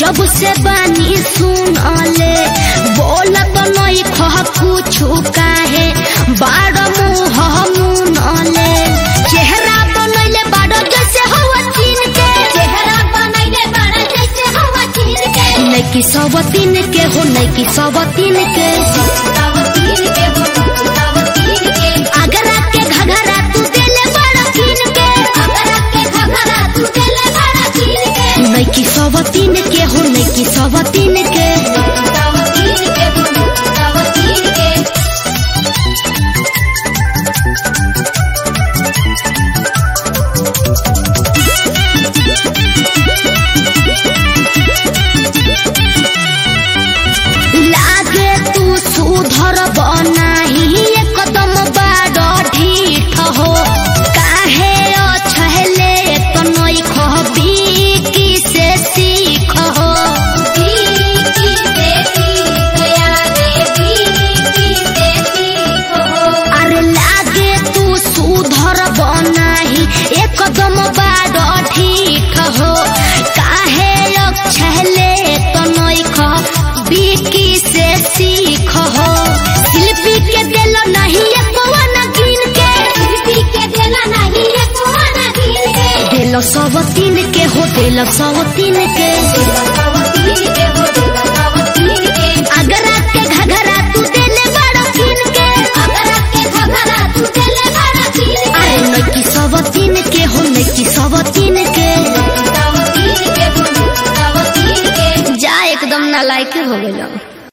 जब से बानी सुनले बोलत नहीं खह कुछु काहे बाड़ मुँह मुनले चेहरा बनैले बाड़ जैसे हवा चीन के चेहरा बनैले बड़ा जैसे हवा चीन के नैकी सब तीन के हो नैकी सब तीन के तब तीन के हो तब तीन के आगरा के घघरा तू देले बड़ा कीन के अगरा के घघरा तू देले बड़ा चीन के नैकी सब तीन के हो नैकी सब तीन के तब तीन के हो तब तीन के लागे तू सुधर बनाही एकदम बाड़ ढीठ हो काहे अछहले तनई खबी की से सीख हो बीकी से सीख आगे बीकी से सीख हो अरे लागे तू सुधर बनाही एकदम बाड़ ढीठ हो काहे अछहले तनई खबी की से सीख हो शिल्पी के दिल नहीं एकवन गिन के शिल्पी के देला नहीं है कोना दिल के दिल सब तीन के हो दिल सब तीन के तब तीन के हो